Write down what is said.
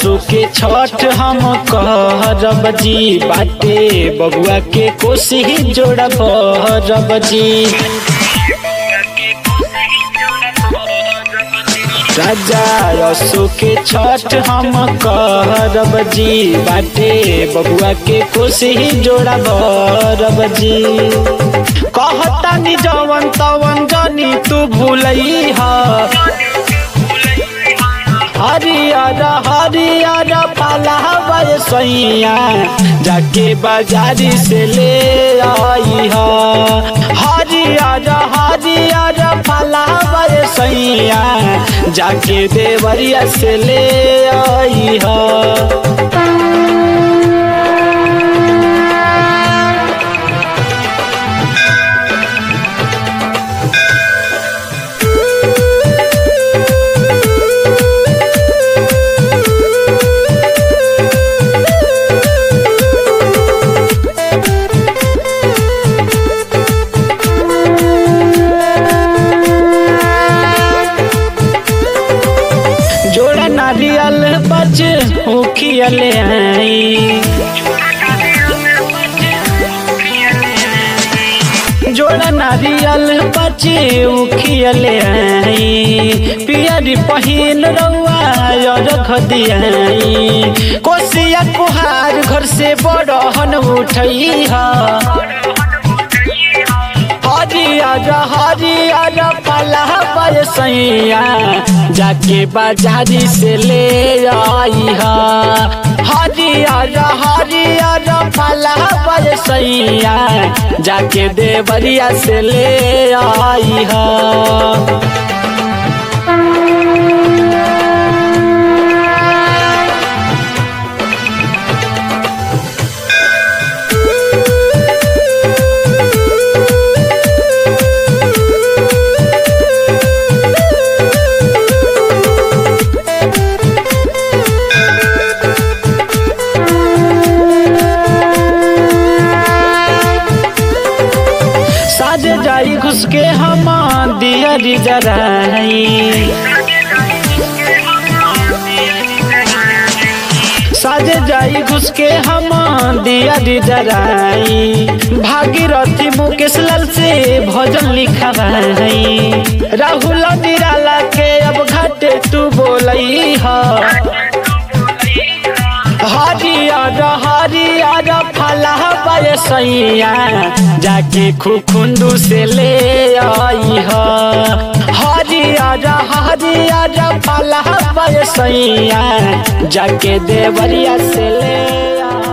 असु के छठ हम करब जी बाटे बबुआ के कोसी जोड़ब रब जी राजा असु के छठ हम करब जी बाटे बबुआ के कोसी जोड़ब रब जी कहता नि जवन तवन जानी तू भूलई हा हरियर हरियर फलावर सैया जाके बाजारी से ले आई हा हरियर हरियर फलावर सैया जाके देवरिया से ले आई हा जोड़ा नारियल बज उखियल आई जोड़ा नारियल बज उखियल आई पियरी पहिन रउआ रख दियाई कोसिया कुहार घर से बड़हन उठई हा हरियर हरियर फलावर सैया जाके बाजारी से ले आई हा हरियर हरियर फलावर सैया जाके देवरिया से ले आई हा साज जाई घुस के हम दियरी जराई साज जाई घुस के हम दियरी जराई भागीरथी मुकेश लाल से भजन लिखवाई राहुल निराला के अब घाटे तू बोलई हा हरियर हरियर फलावर सैया जाके खुखुंदू से ले आई हा हरियर हरियर फलावर सैया जाके देवरिया से ले आई